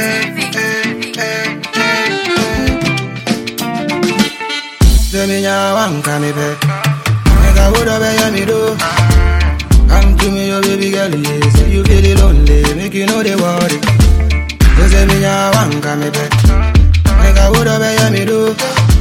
Say me ya want come me back. Make I would have ya me do. Come to me, your baby girl, yeah. Say you feel lonely, make you know they worry. You say me ya want come me back. Make I would have ya me do.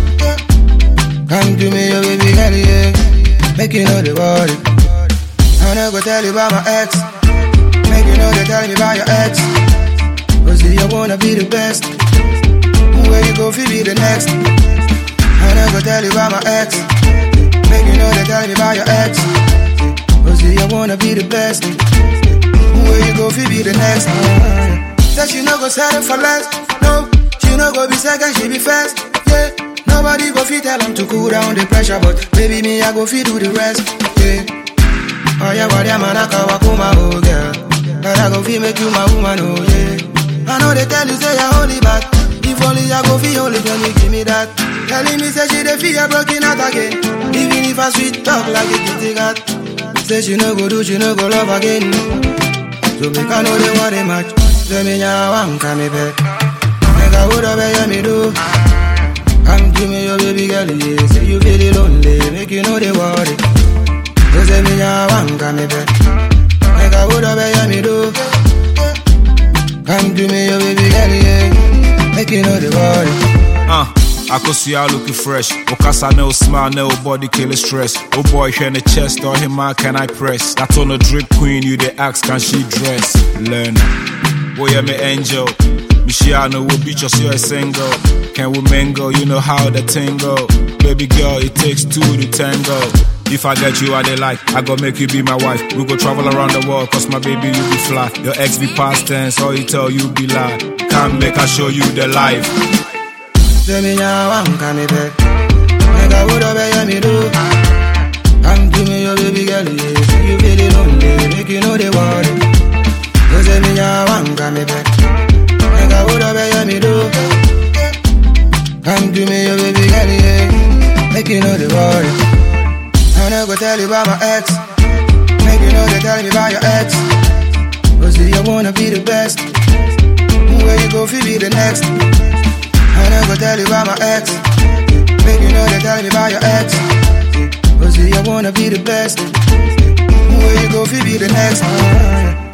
Come to me, your baby girl, yeah. Make you know they worry. I'm not gonna tell you about my ex. Make you know they tell me about your ex. Cause you wanna be the best. Where you go, fi be the next. I'm not gonna tell you about my ex. Make you know they tell me about your ex. Cause you wanna be the best. Where you go, fi be the next. Say she no go settle for less. No, she no go be second, she be first. Yeah, nobody go fi tell them to cool down the pressure, but baby me I go fi do the rest. Yeah. Oh yeah, what man I call Wakuma, oh girl. But I go fi make you my woman, oh yeah. I know they tell you say you're holy, but if only I go fi holy, then you give me that. Telling me say she dey feel broken out again. Even if I sweet talk like a kitty cat. Say she no go do, she no go love again. So make I know they want a match. Say me ya want come me back. Make I would have ya me do. Come to me, your baby girl, yeah. Say you feel lonely, make you know they worry. You say me ya want come me back. Make I would have ya me do. Come to me, your baby girl, yeah. Make you know they worry. Uh, akosua looking fresh. Okasa no smile, no body kill stress. Oh boy, here in the chest, or him man can I press? That on a drip queen, you the ask, can she dress? Learn. Boy, I'm an angel. Michiano will beat us, you're a single. Can we mingle? You know how the tingle. Baby girl, it takes two to tango. If I get you, I they like. I go make you be my wife. We go travel around the world, cause my baby, you be fly. Your ex be past tense, all he tell you be lie. Come make I show you the life. Say me ya want come me back. Make I would have ya me do. Come to me, your baby girl, yeah. Say you feel lonely, make you know they worry. You say me ya want come me back. Make I would have ya me do. Come to me, your baby girl, yeah. Make you know they worry. I'm not gonna tell you about my ex. Make you know they tell me about your ex. Cause you wanna be the best. Where you go, fi be the next. I'm not gonna tell you about my ex. Make you know they tell me about your ex. Cause you wanna be the best. Where you go, fi be the next.